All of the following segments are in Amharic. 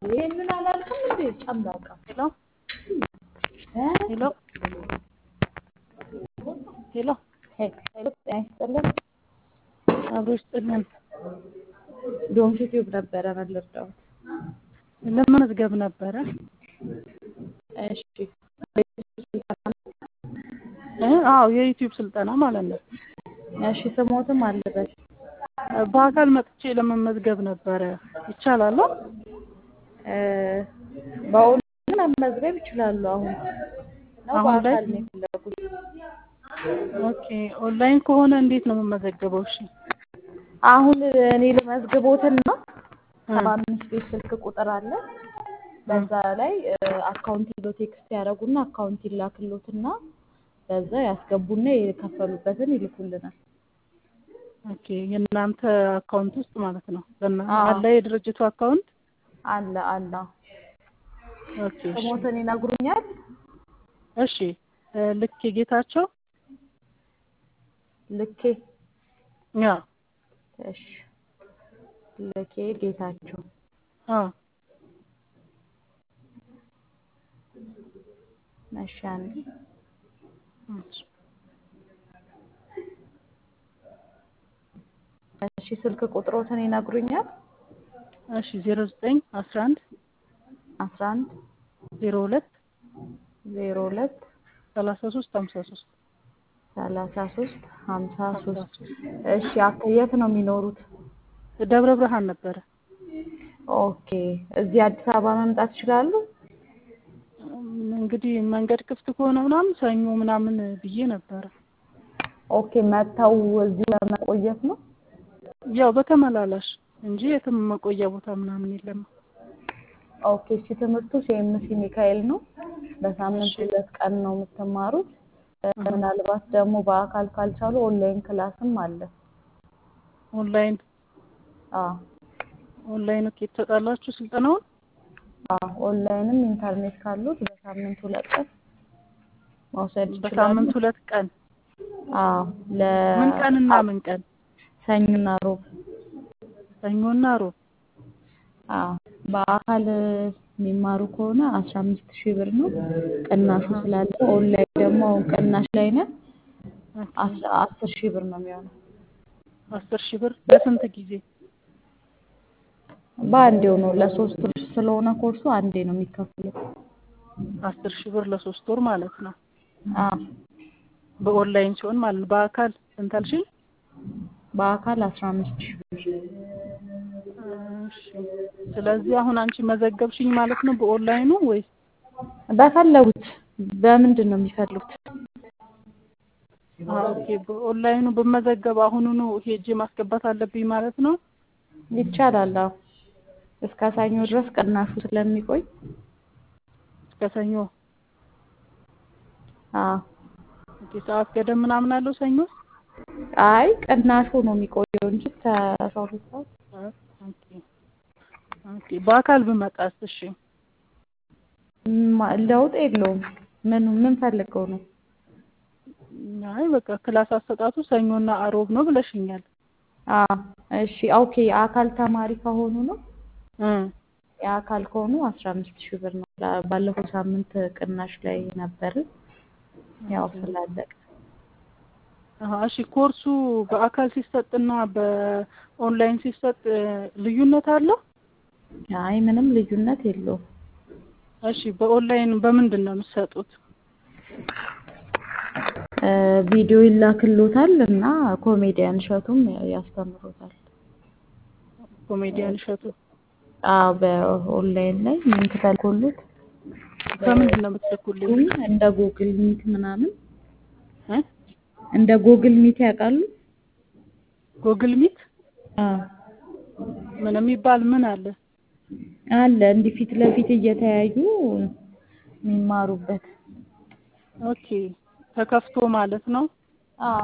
ይሄንን አላልኩም እንዴ ጨምላቃ ሄሎ ሄሎ ሄሎ ሄሎ ጤና ይስጥልን አብሮ ይስጥልን። ዶም ዩቲዩብ ነበረ መለርዳው ለመመዝገብ ነበረ። እሺ እ አዎ የዩቲዩብ ስልጠና ማለት ነው። እሺ ስሞትም አለበት በአካል መጥቼ ለመመዝገብ ነበረ። ይቻላል? እ በኦንላይን መመዝገብ ይችላሉ። አሁን ነው አሁን ላይ? በአካል ነው የፈለጉት? ኦኬ ኦንላይን ከሆነ እንዴት ነው የምመዘገበው? እሺ አሁን እኔ ልመዝግቦትና ሰባ አምስት ቤት ስልክ ቁጥር አለ። በዛ ላይ አካውንት ይሎ ቴክስት ያደረጉና አካውንት ይላክሎትና በዛ ያስገቡና የከፈሉበትን ይልኩልናል። ኦኬ የእናንተ አካውንት ውስጥ ማለት ነው። በእና አዎ። አለ የድርጅቱ አካውንት? አለ አለ ኦኬ እሺ ስሞትን ይነግሩኛል። እሺ እ ልክ የጌታቸው ልኬ ያ እሺ ልኬ ጌታቸው አዎ እሺ አንዴ እሺ እሺ ስልክ ቁጥሮትን ይነግሩኛል። እሺ ዜሮ ዘጠኝ አስራ አንድ አስራ አንድ ዜሮ ሁለት ዜሮ ሁለት ሰላሳ ሶስት ሀምሳ ሶስት ሰላሳ ሶስት ሀምሳ ሶስት እሺ አክ- የት ነው የሚኖሩት? ደብረ ብርሃን ነበረ። ኦኬ እዚህ አዲስ አበባ መምጣት ይችላሉ? እም፣ እንግዲህ መንገድ ክፍት ከሆነ ምናምን ሰኞ ምናምን ብዬ ነበረ። ኦኬ መጥተው እዚህ ለመቆየት ነው? ያው በተመላላሽ እንጂ የትም መቆያ ቦታ ምናምን የለም። ኦኬ እሺ ትምህርቱ ሲኤምሲ ሚካኤል ነው። በሳምንት እሺ። ሁለት ቀን ነው የምትማሩት። እ፣ ምናልባት ደግሞ በአካል ካልቻሉ ኦንላይን ክላስም አለ። ኦንላይን አዎ ኦንላይን ኦኬ ትሰጣላችሁ ስልጠናውን? አዎ ኦንላይንም ኢንተርኔት ካሉት በሳምንት ሁለት ቀን መውሰድ ይችላሉ። በሳምንት ሁለት ቀን አዎ ለ ምን ቀንና ምን ቀን? ሰኞና ሮብ ሰኞና ሮብ። አዎ በአካል የሚማሩ ከሆነ አስራ አምስት ሺህ ብር ነው ቅናሹ ስላለ፣ ኦንላይን ደግሞ አሁን ቅናሽ ላይ ነን ኦኬ። አስራ አስር ሺህ ብር ነው የሚሆነው። አስር ሺህ ብር ለስንት ጊዜ? በአንዴው ነው ለሶስት ወር ስለሆነ ኮርሱ አንዴ ነው የሚከፍሉት። አስር ሺህ ብር ለሶስት ወር ማለት ነው። አዎ በኦንላይን ሲሆን ማለት ነው። በአካል ስንት አልሽኝ? በአካል አስራ አምስት ሺህ ብር። እሺ። ስለዚህ አሁን አንቺ መዘገብሽኝ ማለት ነው በኦንላይኑ ወይስ? በፈለጉት በምንድን ነው የሚፈልጉት? አዎ ኦኬ። በኦንላይኑ በመዘገብ አሁኑኑ ሄጄ ማስገባት አለብኝ ማለት ነው። ይቻላል። አዎ እስከ ሰኞ ድረስ ቅናሹ ስለሚቆይ እስከ ሰኞ። አዎ ኦኬ። ሰዓት ገደብ ምናምን አለው ሰኞ? አይ ቅናሹ ነው የሚቆየው እንጂ እስከ አስራ ሁለት ሰዓት ኦኬ ኦኬ። በአካል ብመጣስ? እሺ ማ- ለውጥ የለውም። ምን ምን ፈልገው ነው? አይ በቃ ክላስ አሰጣጡ ሰኞና አሮብ ነው ብለሽኛል። አዎ እሺ ኦኬ። የአካል ተማሪ ከሆኑ ነው እ የአካል ከሆኑ አስራ አምስት ሺህ ብር ነው። ላ- ባለፈው ሳምንት ቅናሽ ላይ ነበር ያው ስላለቀ አሀ፣ እሺ ኮርሱ በአካል ሲሰጥና በኦንላይን ሲሰጥ እ፣ ልዩነት አለው? አይ ምንም ልዩነት የለውም። እሺ በኦንላይን በምንድን ነው የምትሰጡት? እ፣ ቪዲዮ ይላክሎታል እና ኮሜዲያን እሸቱም ያስተምሮታል። ኮሜዲያን እሸቱ አዎ በኦንላይን ላይ ሊንክ ተልኮሎት በምንድን ነው የምትልኩልኝ? ዙም እንደ ጉግል ሚት ምናምን እ? እንደ ጉግል ሚት ያውቃሉ? ጉግል ሚት አዎ ምን የሚባል ምን አለ? አለ እንዲህ ፊት ለፊት እየተያዩ የሚማሩበት። ኦኬ ተከፍቶ ማለት ነው። አዎ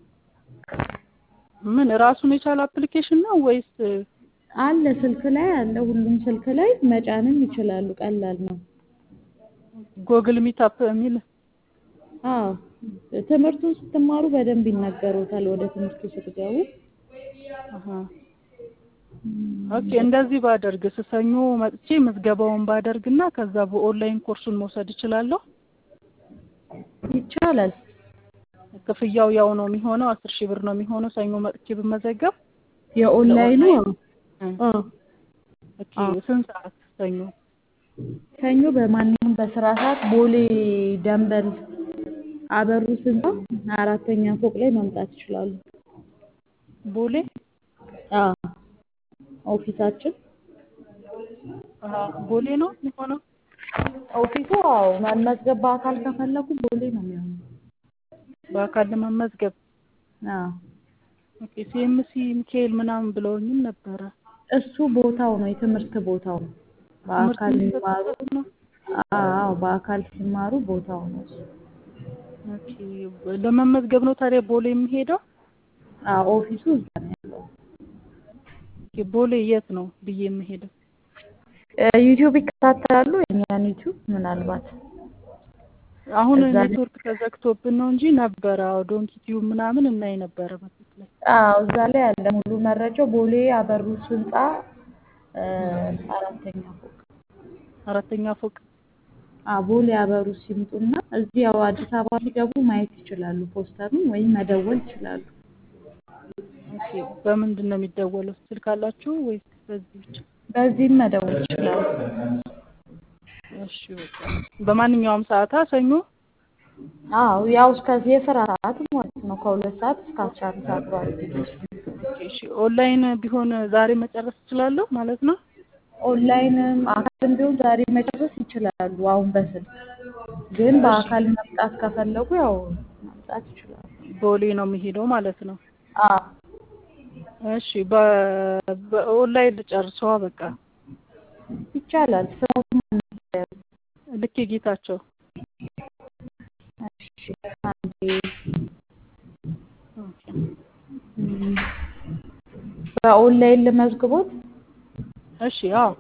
ምን ራሱን የቻለ አፕሊኬሽን ነው ወይስ? አለ ስልክ ላይ አለ። ሁሉም ስልክ ላይ መጫንም ይችላሉ። ቀላል ነው። ጎግል ሚት አፕ የሚል አዎ ትምህርቱን ስትማሩ በደንብ ይናገሩታል። ወደ ትምህርቱ ስትገቡ አሀ። ኦኬ እንደዚህ ባደርግ ሰኞ መጥቼ ምዝገባውን ባደርግና ከዛ በኦንላይን ኮርሱን መውሰድ እችላለሁ? ይቻላል። ክፍያው ያው ነው የሚሆነው አስር ሺህ ብር ነው የሚሆነው ሰኞ መጥቼ ብመዘገብ? የኦንላይኑ እ አ ኦኬ ስንት ሰዓት ሰኞ? ሰኞ በማንኛውም በስራ ሰዓት ቦሌ ደንበል አበሩ ህንፃ አራተኛ ፎቅ ላይ መምጣት ይችላሉ። ቦሌ አዎ ኦፊሳችን አሀ ቦሌ ነው የሚሆነው? ኦፊሱ አዎ መመዝገብ በአካል ከፈለጉ ቦሌ ነው የሚሆነው። በአካል ለመመዝገብ አዎ ኦኬ ሲኤምሲ ሚካኤል ምናምን ብለውኝም ነበረ። እሱ ቦታው ነው የትምህርት ቦታው ነው። በአካል ትምህርት ሲማሩ የሚሰጥበት ነው? አዎ በአካል ሲማሩ ቦታው ነው እሱ። ኦኬ ለመመዝገብ ነው ታዲያ ቦሌ የምሄደው? አዎ ኦፊሱ እዛ ነው ያለው። ኦኬ ቦሌ የት ነው ብዬ የምሄደው? ዩቲዩብ ይከታተላሉ የእኛን ዩቲዩብ ምናልባት አሁን እዛ ላይ- ኔትወርክ ተዘግቶብን ነው እንጂ ነበረ። አዎ ዶንኪ ቲዩብ ምናምን እናይ ነበረ በፊት ላይ። አዎ እዛ ላይ አለ ሙሉ መረጃው ቦሌ አበሩስ ህንፃ እ አራተኛ ፎቅ አራተኛ ፎቅ አዎ ቦሌ አበሩስ ይምጡና እዚህ ያው አዲስ አበባ ሲገቡ ማየት ይችላሉ ፖስተሩን ወይም መደወል ይችላሉ። ኦኬ በምንድን ነው የሚደወለው? ስልክ አላችሁ ወይስ በዚህ ብቻ? በዚህም መደወል ይችላሉ። እሺ በቃ በማንኛውም ሰዓታ ሰኞ አዎ ያው እስከ የስራ ሰዓት ማለት ነው ከሁለት ሰዓት እስከ አስራ አንድ ሰዓት ባለው ጊዜ ውስጥ ኦኬ እሺ ኦንላይን ቢሆን ዛሬ መጨረስ እችላለሁ ማለት ነው? ኦንላይንም አካልም ቢሆን ዛሬ መጨረስ ይችላሉ። አሁን በስልክ ግን በአካል መምጣት ከፈለጉ ያው መምጣት ይችላሉ። ቦሌ ነው የሚሄደው ማለት ነው። አዎ እሺ በ- በኦንላይን ልጨርሰዋ በቃ ይቻላል። ስሞትም ልክ ጌታቸው እሺ አንዴ ኦኬ። እም፣ በኦንላይን ልመዝግቦት? እሺ አዎ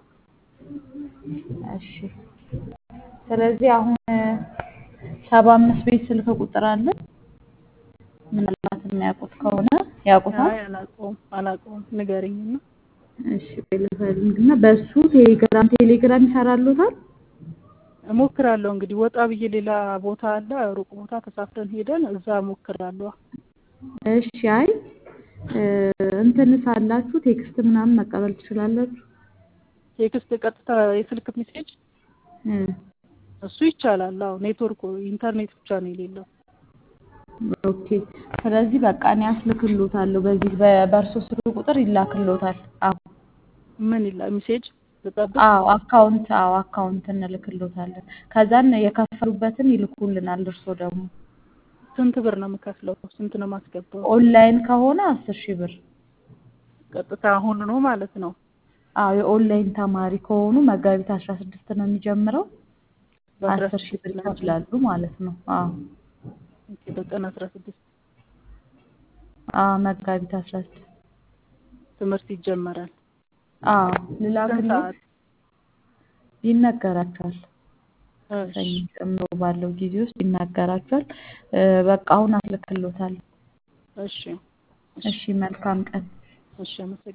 እሺ ስለዚህ አሁን ሰባ አምስት ቤት ስልክ ቁጥር አለ። ምናልባት የሚያውቁት ከሆነ ያውቁታል። አይ አላውቀውም አላውቀውም ንገረኝና እሺ ልፈልግና በሱ ቴሌግራም ቴሌግራም ይሰራሉታል። እሞክራለሁ እንግዲህ ወጣ ብዬ ሌላ ቦታ አለ ሩቅ ቦታ ተሳፍረን ሄደን እዛ እሞክራለሁ። እሺ አይ እ፣ እንትንስ አላችሁ ቴክስት ምናምን መቀበል ትችላላችሁ? ቴክስት ቀጥታ የስልክ ሜሴጅ እ፣ እሱ ይቻላል። አዎ ኔትወርክ ኢንተርኔት ብቻ ነው የሌለው። ኦኬ ስለዚህ በቃ እኔ አስልክሎታለሁ። በዚህ በ- በእርሶ ስልክ ቁጥር ይላክሎታል። አዎ ምን ይላል ሜሴጅ ልጠብቅ? አዎ አካውንት አዎ አካውንት እንልክሎታለን። ከዛን የከፈሉበትን ይልኩልናል። እርሶ ደግሞ ስንት ብር ነው የምከፍለው? ስንት ነው የማስገባው? ኦንላይን ከሆነ አስር ሺህ ብር ቀጥታ አሁን ነው ማለት ነው። አዎ የኦንላይን ተማሪ ከሆኑ መጋቢት አስራ ስድስት ነው የሚጀምረው። በአስራ አስር ሺህ ብር ስድስት ማለት ነው። ይከፍላሉ ማለት ነው። አዎ ኦኬ፣ በቀን አስራ ስድስት አዎ መጋቢት አስራ ስድስት ትምህርት ይጀመራል። አዎ ስንት ልላክሎት ሰዓት? ይነገራቸዋል። እሺ ሰኞ ጨምሮ ባለው ጊዜ ውስጥ ይናገራቸዋል። እ፣ በቃ አሁን አስልክሎታል። እሺ እሺ መልካም ቀን። እሺ አመሰግናለሁ።